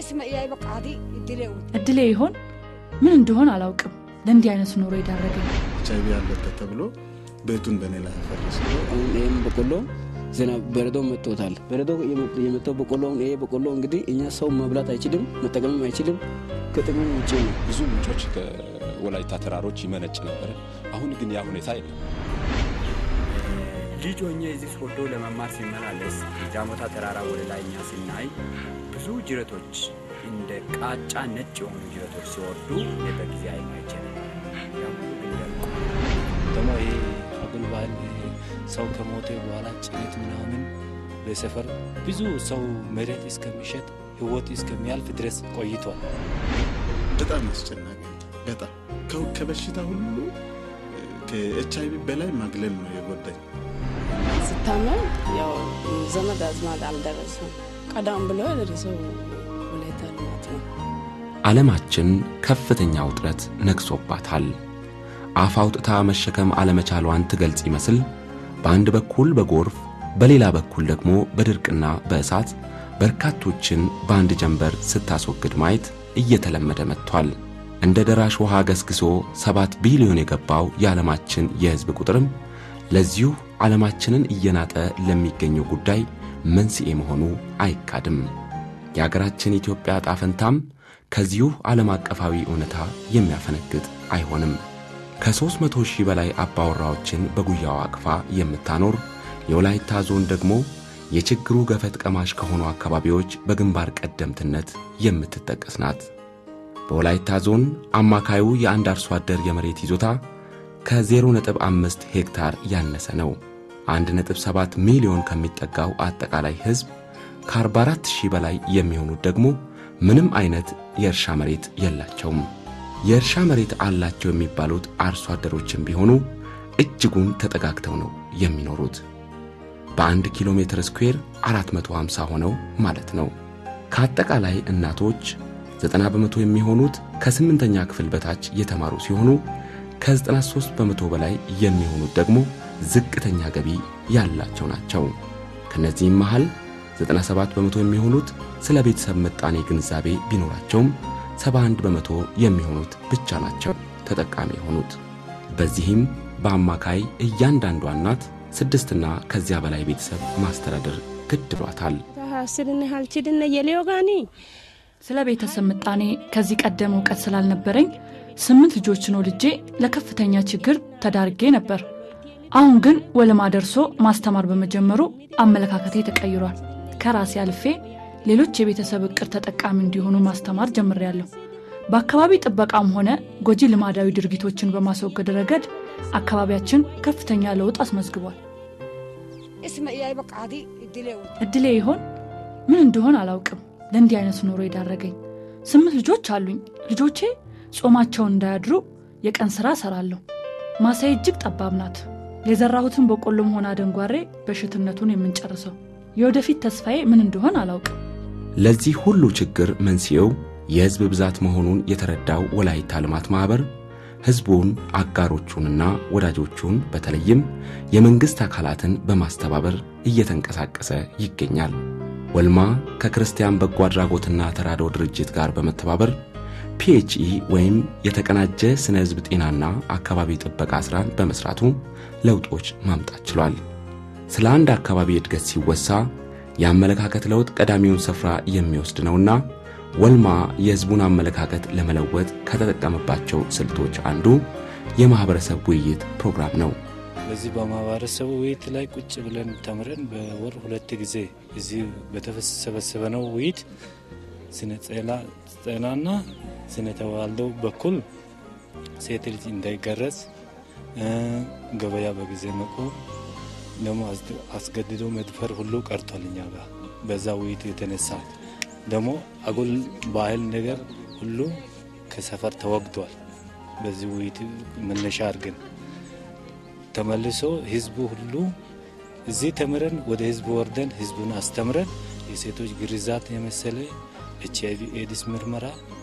isma iyaay በቃዲ እድሌ እድሌ ይሆን ምን እንደሆን አላውቅም ለእንዲህ አይነት ኑሮ የዳረገኝ ኤች አይቪ ያለበት ተብሎ ቤቱን በእኔ ላይ ያፈረሰ አሁን ይህም በቆሎ ዝናብ በረዶ መጥቶታል። በረዶ የመጣው በቆሎ አሁን ይሄ በቆሎ እንግዲህ እኛ ሰው መብላት አይችልም፣ መጠቀምም አይችልም። ከጥቅም ውጭ ነው። ብዙ ምንጮች ከወላይታ ተራሮች ይመነጭ ነበረ። አሁን ግን ያ ሁኔታ የለም። ልጅ ሆኜ እዚህ ሶዶ ለመማር ሲመላለስ ጃሞታ ተራራ ወደ ላይ እኛ ስናይ ብዙ ጅረቶች እንደ ቃጫ ነጭ የሆኑ ጅረቶች ሲወርዱ በጊዜ አይማይቼ ደግሞ ይሄ አጉል ባህል ሰው ከሞተ በኋላ ጭነት ምናምን በሰፈር ብዙ ሰው መሬት እስከሚሸጥ ህይወት እስከሚያልፍ ድረስ ቆይቷል። በጣም አስጨናቂ ነው። በጣም ከ- ከበሽታ ሁሉ ከኤች አይቪ በላይ ማግለል ነው የጎዳኝ። ስታመም ያው ዘመድ አዝማድ አልደረሰም። ቀዳም ብሎ የደረሰው ወላይታ ልማት ነው። ዓለማችን ከፍተኛ ውጥረት ነግሶባታል። አፍ አውጥታ መሸከም አለመቻሏን ትገልጽ ይመስል በአንድ በኩል በጎርፍ በሌላ በኩል ደግሞ በድርቅና በእሳት በርካቶችን በአንድ ጀንበር ስታስወግድ ማየት እየተለመደ መጥቷል። እንደ ደራሽ ውሃ ገስግሶ ሰባት ቢሊዮን የገባው የዓለማችን የሕዝብ ቁጥርም ለዚሁ ዓለማችንን እየናጠ ለሚገኘው ጉዳይ መንስኤ መሆኑ አይካድም። የአገራችን ኢትዮጵያ ዕጣ ፈንታም ከዚሁ ዓለም አቀፋዊ እውነታ የሚያፈነግጥ አይሆንም። ከሦስት መቶ ሺህ በላይ አባወራዎችን በጉያዋ አቅፋ የምታኖር የወላይታ ዞን ደግሞ የችግሩ ገፈት ቀማሽ ከሆኑ አካባቢዎች በግንባር ቀደምትነት የምትጠቀስ ናት። በወላይታ ዞን አማካዩ የአንድ አርሶ አደር የመሬት ይዞታ ከ0.5 ሄክታር ያነሰ ነው። 1.7 ሚሊዮን ከሚጠጋው አጠቃላይ ሕዝብ ከ44 ሺህ በላይ የሚሆኑት ደግሞ ምንም አይነት የእርሻ መሬት የላቸውም። የእርሻ መሬት አላቸው የሚባሉት አርሶ አደሮችም ቢሆኑ እጅጉን ተጠጋግተው ነው የሚኖሩት። በአንድ ኪሎ ሜትር ስኩዌር 450 ሆነው ማለት ነው። ከአጠቃላይ እናቶች 90 በመቶ የሚሆኑት ከስምንተኛ ክፍል በታች የተማሩ ሲሆኑ ከ93 በመቶ በላይ የሚሆኑት ደግሞ ዝቅተኛ ገቢ ያላቸው ናቸው። ከነዚህም መሃል 97 በመቶ የሚሆኑት ስለ ቤተሰብ ምጣኔ ግንዛቤ ቢኖራቸውም 71 በመቶ የሚሆኑት ብቻ ናቸው ተጠቃሚ የሆኑት። በዚህም በአማካይ እያንዳንዷ እናት ስድስትና ከዚያ በላይ ቤተሰብ ማስተዳደር ግድ ብሏታል። ስድነ ሀልችድነ የሌዮጋኒ ስለ ቤተሰብ ምጣኔ ከዚህ ቀደም እውቀት ስላልነበረኝ ስምንት ልጆችን ወልጄ ለከፍተኛ ችግር ተዳርጌ ነበር። አሁን ግን ወለማ ደርሶ ማስተማር በመጀመሩ አመለካከቴ ተቀይሯል። ከራሴ አልፌ ሌሎች የቤተሰብ እቅድ ተጠቃሚ እንዲሆኑ ማስተማር ጀምሬያለሁ። በአካባቢ ጥበቃም ሆነ ጎጂ ልማዳዊ ድርጊቶችን በማስወገድ ረገድ አካባቢያችን ከፍተኛ ለውጥ አስመዝግቧል። isma iyaay በቃዲ እድሌ እድሌ ይሆን ምን እንደሆን አላውቅም ለእንዲህ አይነት ኑሮ የዳረገኝ። ስምንት ልጆች አሉኝ። ልጆቼ ጾማቸውን እንዳያድሩ የቀን ሥራ እሰራለሁ። ማሳዬ እጅግ ጠባብ ናት። የዘራሁትን በቆሎም ሆነ አደንጓሬ በሽትነቱን የምንጨርሰው። የወደፊት ተስፋዬ ምን እንደሆን አላውቅም። ለዚህ ሁሉ ችግር መንስኤው የሕዝብ ብዛት መሆኑን የተረዳው ወላይታ ልማት ማኅበር ሕዝቡን፣ አጋሮቹንና ወዳጆቹን በተለይም የመንግሥት አካላትን በማስተባበር እየተንቀሳቀሰ ይገኛል። ወልማ ከክርስቲያን በጎ አድራጎትና ተራድኦ ድርጅት ጋር በመተባበር ፒኤችኢ ወይም የተቀናጀ ስነ ሕዝብ ጤናና አካባቢ ጥበቃ ሥራን በመሥራቱ ለውጦች ማምጣት ችሏል። ስለ አንድ አካባቢ እድገት ሲወሳ የአመለካከት ለውጥ ቀዳሚውን ስፍራ የሚወስድ ነውና ወልማ የሕዝቡን አመለካከት ለመለወጥ ከተጠቀመባቸው ስልቶች አንዱ የማኅበረሰብ ውይይት ፕሮግራም ነው። በዚህ በማህበረሰቡ ውይይት ላይ ቁጭ ብለን ተምረን በወር ሁለት ጊዜ እዚህ በተሰበሰበነው ውይይት ስነ ጤናና ስነ ተዋልዶ በኩል ሴት ልጅ እንዳይገረዝ፣ ገበያ በጊዜ መቆም፣ ደግሞ አስገድዶ መድፈር ሁሉ ቀርቷል እኛ ጋር በዛ ውይይት የተነሳ ደግሞ አጉል ባህል ነገር ሁሉ ከሰፈር ተወግዷል። በዚህ ውይይት መነሻ አድርገን ተመልሶ ህዝቡ ሁሉ እዚህ ተምረን ወደ ህዝቡ ወርደን ህዝቡን አስተምረን የሴቶች ግርዛት የመሰለ ኤች አይቪ ኤድስ ምርመራ፣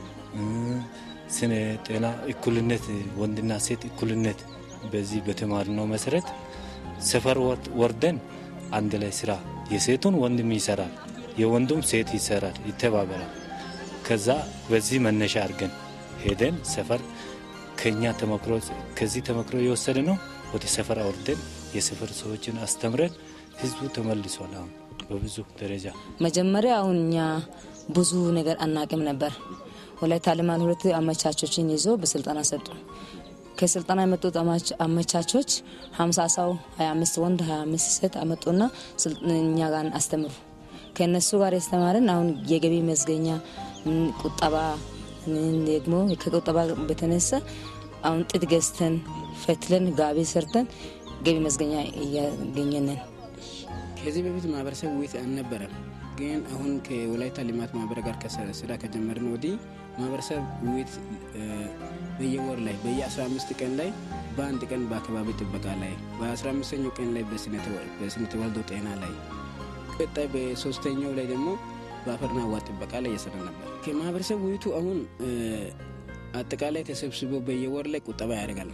ስነ ጤና እኩልነት፣ ወንድና ሴት እኩልነት በዚህ በተማርነው መሰረት ሰፈር ወርደን አንድ ላይ ስራ የሴቱን ወንድም ይሰራል፣ የወንዱም ሴት ይሰራል፣ ይተባበራል። ከዛ በዚህ መነሻ አድርገን ሄደን ሰፈር ከኛ ተመክሮ ከዚህ ተመክሮ የወሰደ ነው ወደ ሰፈር አውርደን የሰፈር ሰዎችን አስተምረን ህዝቡ ተመልሷል። አሁን በብዙ ደረጃ መጀመሪያ አሁን እኛ ብዙ ነገር አናቅም ነበር። ወላይታ ልማት ሁለት አመቻቾችን ይዞ በስልጠና ሰጡ። ከስልጠና የመጡት አመቻቾች ሀምሳ ሰው ሀያ አምስት ወንድ ሀያ አምስት ሴት አመጡና እኛ ጋር አስተምሩ። ከእነሱ ጋር ያስተማርን አሁን የገቢ መዝገኛ ቁጠባ ደግሞ ከቁጠባ በተነሳ አሁን ጥጥ ገዝተን ፈትለን ጋቢ ሰርተን ገቢ መዝገኛ እያገኘንን ከዚህ በፊት ማህበረሰብ ውይይት አልነበረም። ግን አሁን ከወላይታ ልማት ማህበር ጋር ስራ ከጀመርን ወዲህ ማህበረሰብ ውይይት በየወር ላይ በየ15 ቀን ላይ በአንድ ቀን በአካባቢ ጥበቃ ላይ በ15ኛው ቀን ላይ በስነ ተዋልዶ ጤና ላይ ቀጣይ በሶስተኛው ላይ ደግሞ በአፈርና ውሃ ጥበቃ ላይ እየሰራ ነበር። ከማህበረሰብ ውይይቱ አሁን አጠቃላይ ተሰብስቦ በየወር ላይ ቁጠባ ያደርጋል።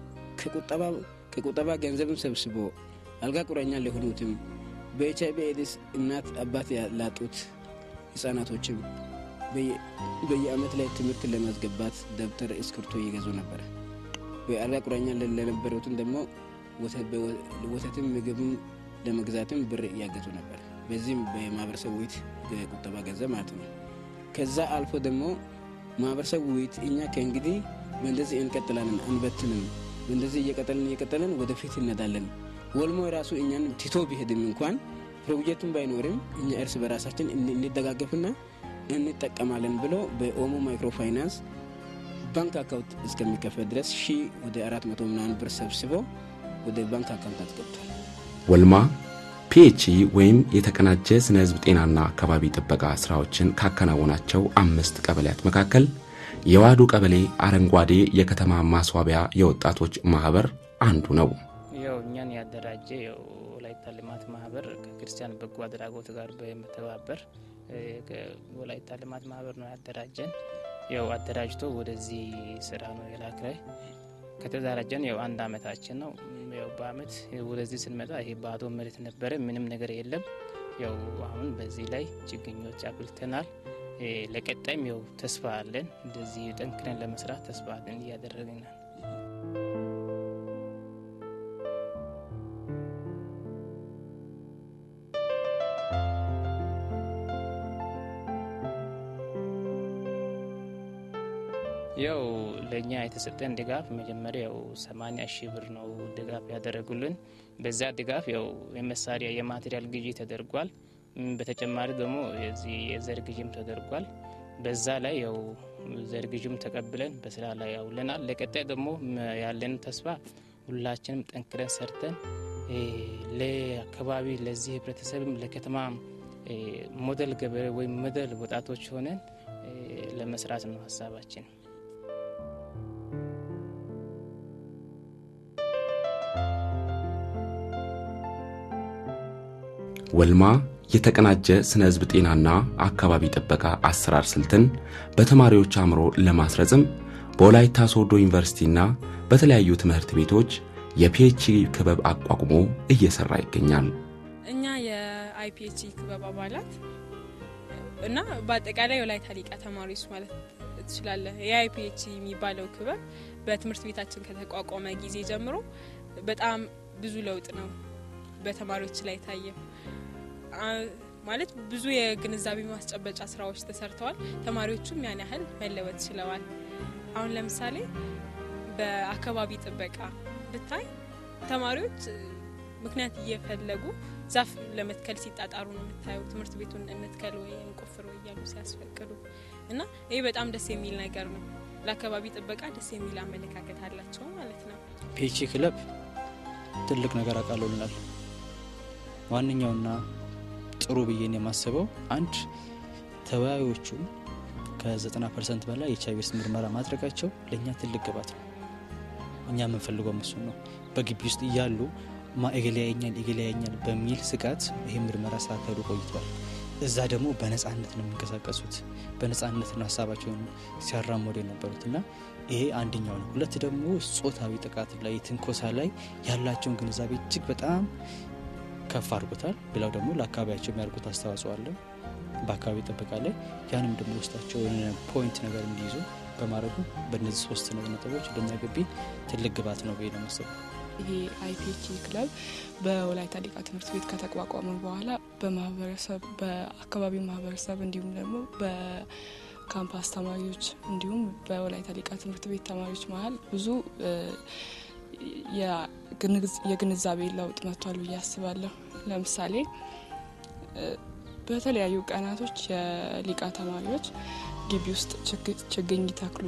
ከቁጠባ ገንዘብም ሰብስቦ አልጋ ቁራኛ ለሆኑትም በኤች አይቪ ኤድስ እናት አባት ላጡት ህጻናቶችም በየአመት ላይ ትምህርት ለማስገባት ደብተር እስክርቶ እየገዙ ነበር። በአልጋ ቁራኛ ለነበሩትም ደግሞ ወተትም ምግብም ለመግዛትም ብር እያገዙ ነበር። በዚህም በማህበረሰብ ውይይት ቁጠባ ገንዘብ ማለት ነው። ከዛ አልፎ ደግሞ ማህበረሰብ ውይይት እኛ ከእንግዲህ በእንደዚህ እንቀጥላለን፣ አንበትንም፣ በእንደዚህ እየቀጠልን እየቀጠልን ወደፊት እንሄዳለን። ወልሞ የራሱ እኛን ትቶ ቢሄድም እንኳን ፕሮጀክቱን ባይኖርም እኛ እርስ በራሳችን እንደጋገፍና እንጠቀማለን ብሎ በኦሞ ማይክሮ ፋይናንስ ባንክ አካውንት እስከሚከፈት ድረስ ሺ ወደ አራት መቶ ምናምን ብር ሰብስቦ ወደ ባንክ አካውንት አስገብቷል። ወልማ ፒኤችኢ ወይም የተቀናጀ ስነ ህዝብ ጤናና አካባቢ ጥበቃ ስራዎችን ካከናወናቸው አምስት ቀበሌያት መካከል የዋዱ ቀበሌ አረንጓዴ የከተማ ማስዋቢያ የወጣቶች ማህበር አንዱ ነው። ያው እኛን ያደራጀ ወላይታ ልማት ማህበር ከክርስቲያን በጎ አድራጎት ጋር በመተባበር ወላይታ ልማት ማህበር ነው ያደራጀን። ያው አደራጅቶ ወደዚህ ስራ ነው የላክላይ ከተደራጀን ያው አንድ አመታችን ነው። ያው በአመት ወደዚህ ስንመጣ ይሄ ባዶ መሬት ነበረ፣ ምንም ነገር የለም። ያው አሁን በዚህ ላይ ችግኞች አፍልተናል። ለቀጣይም ያው ተስፋ አለን። እንደዚህ ጠንክረን ለመስራት ተስፋ አለን እያደረግን ነው። ያው ለእኛ የተሰጠን ድጋፍ መጀመሪያ ያው 80 ሺህ ብር ነው ድጋፍ ያደረጉልን። በዛ ድጋፍ ያው የመሳሪያ የማቴሪያል ግዢ ተደርጓል። በተጨማሪ ደግሞ የዚህ የዘር ግዥም ተደርጓል። በዛ ላይ ያው ዘር ግዥም ተቀብለን በስራ ላይ ያውለናል። ለቀጣይ ደግሞ ያለን ተስፋ ሁላችንም ጠንክረን ሰርተን ለአካባቢ ለዚህ ህብረተሰብም ለከተማ ሞዴል ገበሬ ወይም ሞዴል ወጣቶች ሆነን ለመስራት ነው ሀሳባችን። ወልማ የተቀናጀ ስነ ህዝብ ጤናና አካባቢ ጥበቃ አሰራር ስልትን በተማሪዎች አእምሮ ለማስረጽም በወላይታ ሶዶ ዩኒቨርሲቲና በተለያዩ ትምህርት ቤቶች የፒኤችዲ ክበብ አቋቁሞ እየሰራ ይገኛል። እኛ የአይፒኤችዲ ክበብ አባላት እና በአጠቃላይ የወላይታ ሊቃ ተማሪዎች ማለት ትችላለህ። የአይፒኤችዲ የሚባለው ክበብ በትምህርት ቤታችን ከተቋቋመ ጊዜ ጀምሮ በጣም ብዙ ለውጥ ነው በተማሪዎች ላይ ታየው። ማለት ብዙ የግንዛቤ ማስጨበጫ ስራዎች ተሰርተዋል። ተማሪዎቹም ያን ያህል መለወጥ ችለዋል። አሁን ለምሳሌ በአካባቢ ጥበቃ ብታይ ተማሪዎች ምክንያት እየፈለጉ ዛፍ ለመትከል ሲጣጣሩ ነው የምታየው። ትምህርት ቤቱን እንትከል ወይ እንቆፍር ወይ እያሉ ሲያስፈቅዱ እና ይህ በጣም ደስ የሚል ነገር ነው። ለአካባቢ ጥበቃ ደስ የሚል አመለካከት አላቸው ማለት ነው። ፒኤች ክለብ ትልቅ ነገር አቃሎልናል። ዋነኛውና ጥሩ ብዬን የማስበው አንድ ተወያዮቹ ከ90 ፐርሰንት በላይ የኤች አይቪ ኤድስ ምርመራ ማድረጋቸው ለእኛ ትልቅ ግባት ነው። እኛ የምንፈልገው እሱን ነው። በግቢ ውስጥ እያሉ ማ እገሌ ያየኛል እገሌ ያየኛል በሚል ስጋት ይህ ምርመራ ሳካሄዱ ቆይቷል። እዛ ደግሞ በነጻነት ነው የሚንቀሳቀሱት። በነጻነት ነው ሀሳባቸውን ሲያራምዱ የነበሩት እና ይሄ አንደኛው ነው። ሁለት ደግሞ ጾታዊ ጥቃት ላይ ትንኮሳ ላይ ያላቸውን ግንዛቤ እጅግ በጣም ከፍ አድርጎታል። ሌላው ደግሞ ለአካባቢያቸው የሚያደርጉት አስተዋጽኦ አለ። በአካባቢ ጥበቃ ላይ ያንም ደግሞ ውስጣቸው የሆነ ፖይንት ነገር እንዲይዙ በማድረጉ በእነዚህ ሶስት ነጥቦች ለእኛ ግቢ ትልቅ ግባት ነው ብዬ ነው የማስበው። ይሄ አይፒኤች ክለብ በወላይታ ሊቃ ትምህርት ቤት ከተቋቋመ በኋላ በማህበረሰብ በአካባቢው ማህበረሰብ እንዲሁም ደግሞ በካምፓስ ተማሪዎች እንዲሁም በወላይታ ሊቃ ትምህርት ቤት ተማሪዎች መሀል ብዙ የግንዛቤ ለውጥ መጥቷል ብዬ አስባለሁ። ለምሳሌ በተለያዩ ቀናቶች የሊቃ ተማሪዎች ግቢ ውስጥ ችግኝ ይተክሉ